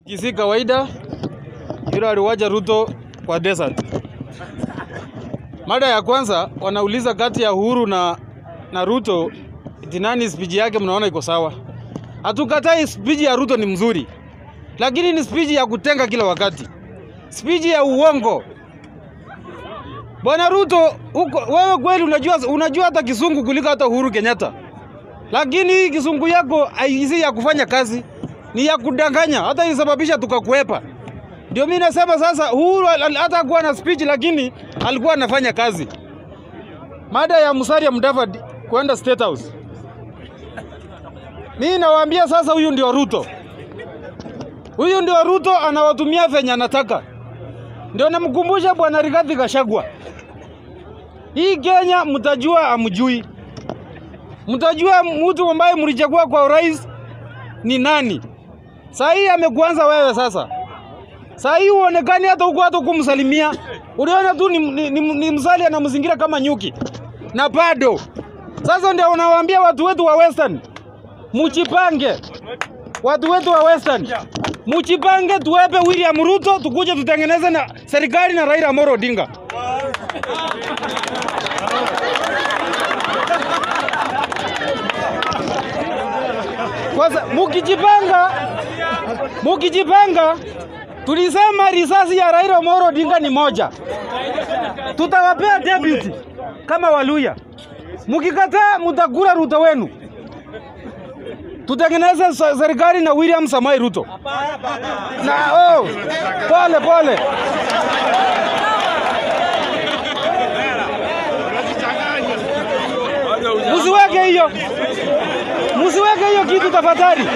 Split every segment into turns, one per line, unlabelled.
Kisi kawaida yule aliwacha Ruto kwa desert. Mada ya kwanza wanauliza kati ya Uhuru na, na Ruto eti nani spiji yake mnaona iko sawa. Hatukatai spiji ya Ruto ni mzuri, lakini ni spiji ya kutenga kila wakati, spiji ya uongo. Bwana Ruto uko, wewe kweli unajua, unajua hata kisungu kuliko hata Uhuru Kenyatta, lakini hii kisungu yako haisi ya kufanya kazi, ni ya kudanganya, hata isababisha tukakuepa. Ndio mimi nasema sasa, Uhuru al- hata kuwa na speech, lakini alikuwa anafanya kazi. Mada ya Musalia Mudavadi kwenda State House, mimi nawaambia sasa, huyu ndio Ruto, huyu ndio Ruto, anawatumia venye anataka. Ndio namkumbusha bwana Rigathi Gachagua, hii Kenya mtajua amjui, mtajua mtu ambaye mlichagua kwa urais ni nani. Saa hii amekuanza wewe sasa. Saa hii uonekani hata huko hata kumsalimia. Uliona tu ni, ni, ni, ni Musalia na mzingira kama nyuki. Na bado. Sasa ndio unawaambia watu wetu wa Western. Mujipange. Watu wetu wa Western. Mujipange tuwepe William Ruto tukuje tutengeneze na serikali na Raila Amolo Odinga. Kwanza mukijipanga, mukijipanga, tulisema risasi ya Raila Amolo Odinga ni moja, tutawapea deputy kama Waluya. Mukikataa mutakula Ruto wenu, tutengeneze se- serikali na William Samai Ruto na oh, pole pole. Musiweke hiyo, musiweke hiyo kitu tafadhali.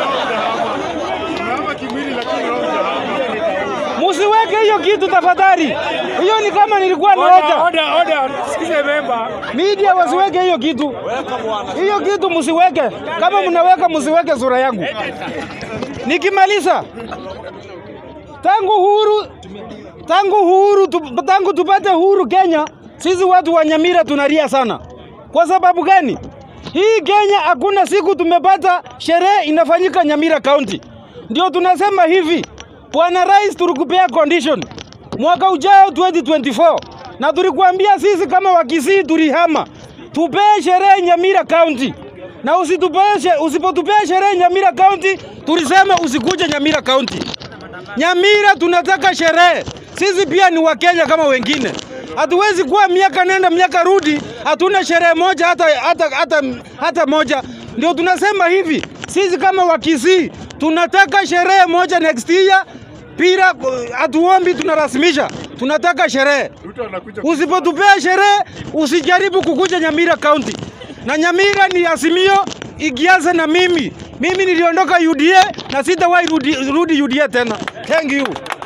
Musiweke hiyo kitu tafadhali. Hiyo ni kama nilikuwa naota.
Order, order. Sikize member.
Media wasiweke hiyo kitu. Hiyo kitu musiweke. Kama mnaweka musiweke sura yangu. Nikimaliza. Tangu uhuru tangu uhuru tu, tangu tupate uhuru Kenya, sisi watu wa Nyamira tunalia sana. Kwa sababu gani? Hii Kenya hakuna siku tumepata sherehe inafanyika Nyamira County. Ndio tunasema hivi, Bwana Rais, tulikupea condition mwaka ujao 2024, na tulikuambia sisi kama Wakisii tulihama, tupee sherehe Nyamira County na usitupee, she- usipotupea sherehe Nyamira County, tulisema usikuje Nyamira County. Nyamira tunataka sherehe. Sisi pia ni Wakenya kama wengine. Hatuwezi kuwa miaka nenda miaka rudi, hatuna sherehe moja hata, hata, hata, hata moja. Ndio tunasema hivi, sisi kama Wakisii tunataka sherehe moja next year. Pira hatuombi, tunarasimisha, tunataka sherehe. Usipotupea sherehe, usijaribu kukuja Nyamira County. Na Nyamira ni Azimio ikianza na mimi. Mimi niliondoka UDA na sitawahi rudi, rudi UDA tena. Thank you.